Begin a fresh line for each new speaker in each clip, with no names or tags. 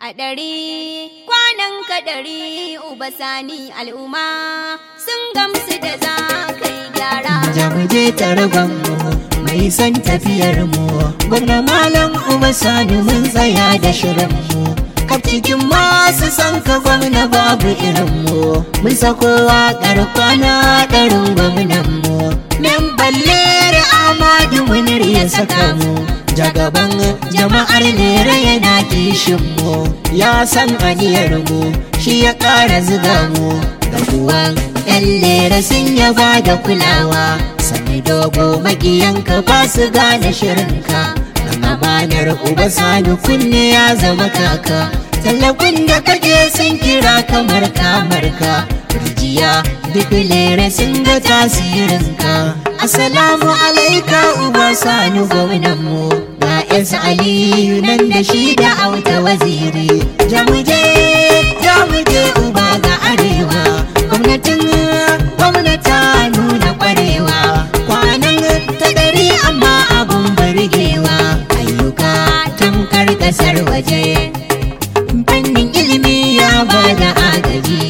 ɗari kwanan ka ɗari uba sani al'umma sun gamsu da za ka yi gyara.
Jamuje taragon mu mai son tafiyar mu gwamna malam uba sani mun tsaya da shirin mu kaf cikin masu son ka gwamna babu irin mu mun sako waƙar kwana ɗarin gwamnan mu nan balle da amadu munir ya saka mu jagaban jama'ar lera yana kishin mu ya san aniyar mu shi ya ƙara ziga mu gabuwan yan lera sun yaba da kulawa sani dogo makiyanka ba su gane shirinka dan amanar uba sani kunne ya zama kaka tallafin da kake sun kira kamar kamarka rijiya duk lere sun ga tasirinka assalamu alaika uba sani gwamnanmu ga yasa aliyu nan da shi da auta waziri jamuje jamuje uba ga arewa gwamnatin gwamnata nuna kwarewa kwanan ta ɗari amma abun burgewa ayyuka tamkar ƙasar waje fannin ilimi ya bada agaji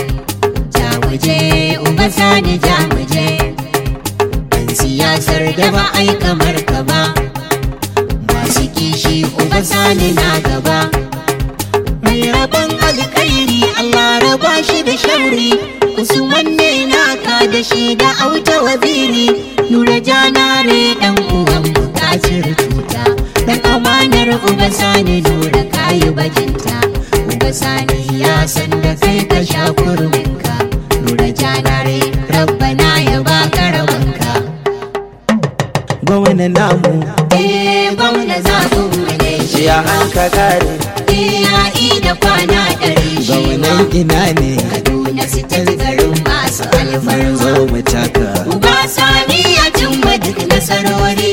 jamuje uba sani jamuje ɗan siyasar da ba ai kamar ka ba masu kishi uba sani na gaba mai rabon alkhairi Allah raba shi da sharri Usman ne naka da shi da auta waziri Nura janare dan uwan bukacin cuta Dan amanar uba sani nura kayi bajinta Uba sani ya san da kai ka sha kurminka Nura janare rabbana ya baka rabanka
gwamna namu
Eh gwamna zaɓin mu ne shi
ya an ka kare
Eh ya da kwana ɗari shi ma
gwamnan ina ne
Kaduna su ta garin masu alfarma
zo mu taka
Uba sani ya cimma duk nasarori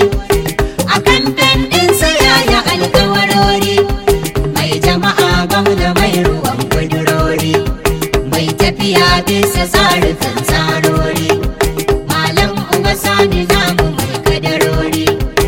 a kamfen ɗinsa ya yi alkawarori mai jama'a gwamna mai ruwan kudurori mai tafiya bisa tsarukan tsarori malam uba sani namu mai kadarori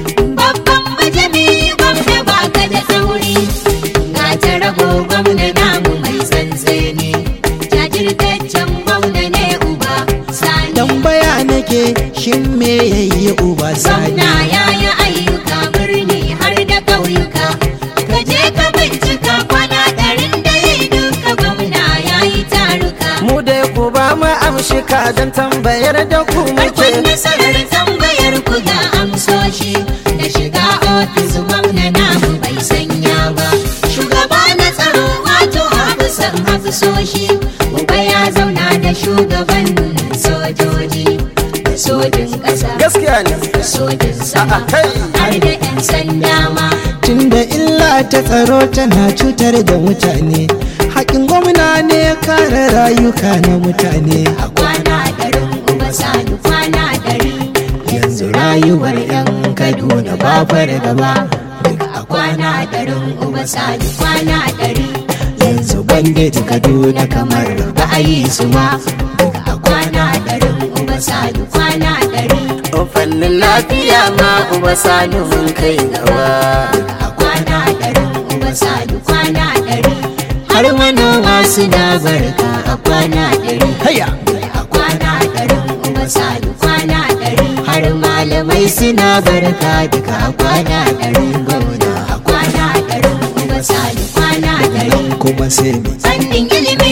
babban majami gwamna baka da tsauri ga ta rago gwamna namu mai tsantseni jajirtaccen gwamna ne uba sani
tambaya nake shin me yayi uba sani
Gwamna ya yi ayyuka birni har da ƙauyuka. Ka je ka bincika kwana ɗarin da ya yi duka gwamna ya yi taruka.
mu dai ku ba mu amshika don tambayar da ku
Farkon
muke
nasarar tambayar ku ga amsoshi da shiga ofis gwamna namu bai sanya ba. Shugaba na tsaro wato hafisan hafisoshi. Uba ya zauna da shugaban sojoji da sojin ƙasa.
gaskiya ne
da sojin sama
A'a, kai.
har da 'yan sanda ma
tunda illa ta tsaro tana cutar da mutane haƙin gwamna ne kare rayuka na mutane
a kwana ɗarin uba sani kwana ɗari
yanzu rayuwar 'yan kaduna ba fara gaba
duk a kwana ɗarin uba sani kwana ɗari
yanzu bandit kaduna kamar
ba a yi su ma duk a kwana ɗarin uba sani kwana ɗari
fannin lafiya ma uba sani mun kai gaba
a kwana ɗarin uba sani kwana ɗari
har manoma
suna barka a kwana ɗari
haya
a kwana ɗarin uba sani kwana ɗari
har malamai suna barka duka a kwana
ɗarin gwamna a kwana ɗarin uba sani kwana ɗari
kuma sai mu
fannin ilimi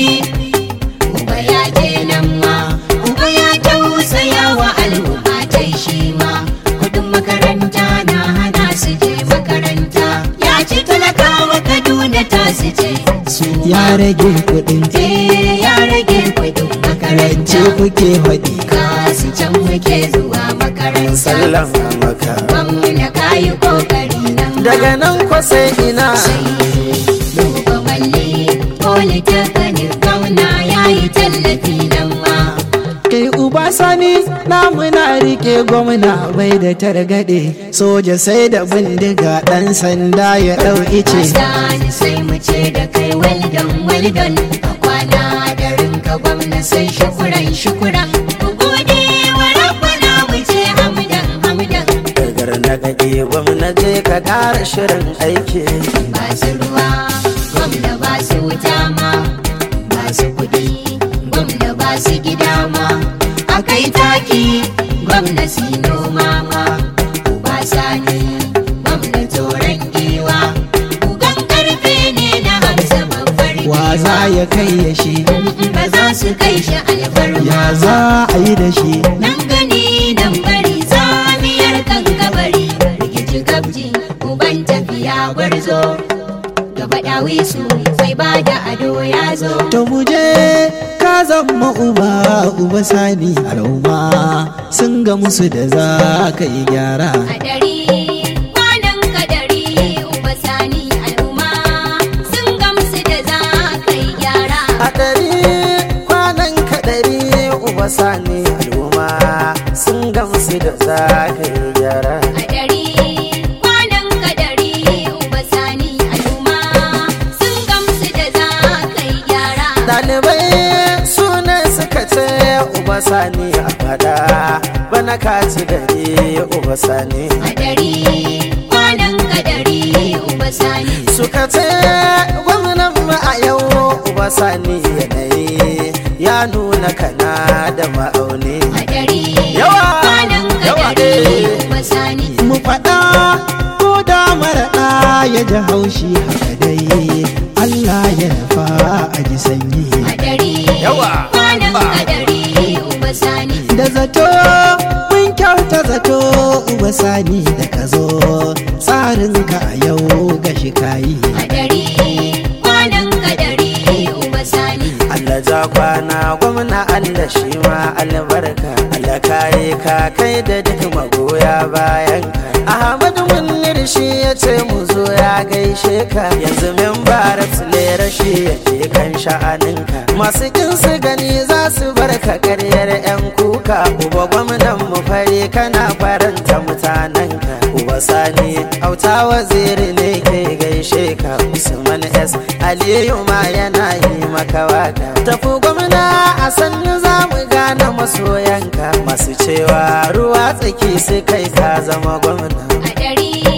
uba ya je nan ma uba ya tausaya wa al'umma ta shi ma kudin makaranta na hana su je makaranta ya ci talakawa kaduna ta su je su
ya rage kuɗin
je ya rage kudin
karance
makaranta
kuke haɗi
kasu can muke zuwa makaranta
sallan maka
gwamna kayi kokari nan ma.
daga nan kwa sai ina
duba malli polytechnic gwamna ya yi tallafi nan ma
kai uba sani namu na rike gwamna bai da targaɗe soja sai da bindiga ɗan sanda ya ɗau ice
Sani sai mu ce da kai weldon weldon a kwana da rinka gwamna sai shukuran shukuran ku gode wa rabbana mu ce hamdan hamdan
dagar na gaɗe gwamna je ka ƙara shirin aiki
ba su ruwa gwamna ba gwamna sino mama uba sani gwamna toron giwa ugan karfe ne na hamsa babbar
wa za ya kai ya shi
ba za su kai shi alfarma
ya za a yi da shi
nan gani nan bari samiyar kan kabari rikici gabji uban tafiya gwarzo gaba dawi su sai ba da ado ya zo
to mu je ka zama uba uba sani al'umma sun ga musu da za ka yi gyara
a dari kwanan kadari uba sani al'umma sun gamsu da za ka yi gyara
a ɗari kwanan kaɗari uba sani al'umma sun gamsu da za ka yi gyara
a dari kwanan kadari uba sani al'umma sun gamsu da za ka yi gyara
ɗalibai sunan suka ce uba sani a faɗa bana ka ci gari uba sani
a dari kwanan kadari uba sani
suka ce gwamnan mu a yau uba sani yanayi ya nuna kana da ma'auni
a dari
Yawa!
kwanan
Yawa,
kadari
eh.
uba sani
mu faɗa ko da maraɗa ya ji haushi haka dai Allah ya nufa a ji sanyi
a dari
Yawa!
kwanan
Ba.
kadari uba sani
da zato mun kyauta zato uba sani da ka zo tsarinka a yau ga shi kayi
a dari kwanan kadari uba sani
Allah ja kwana gwamna Allah shi ma albarka Allah kare ka kai da duk magoya bayan ka Ahmadu Munir shi ya ce mu zo ya gaishe ka yanzu membar lera shi yake kan sha'aninka masu kin su gani za su bar ka karyar yan kuka uba gwamnan mu fare kana faranta mutanenka uba sani auta waziri ne ke gaishe ka Usman S Aliyu ma yana yi maka waka tafi gwamna a sannu za mu gane masoyanka masu cewa ruwa tsaki su kai ka zama gwamna
a dari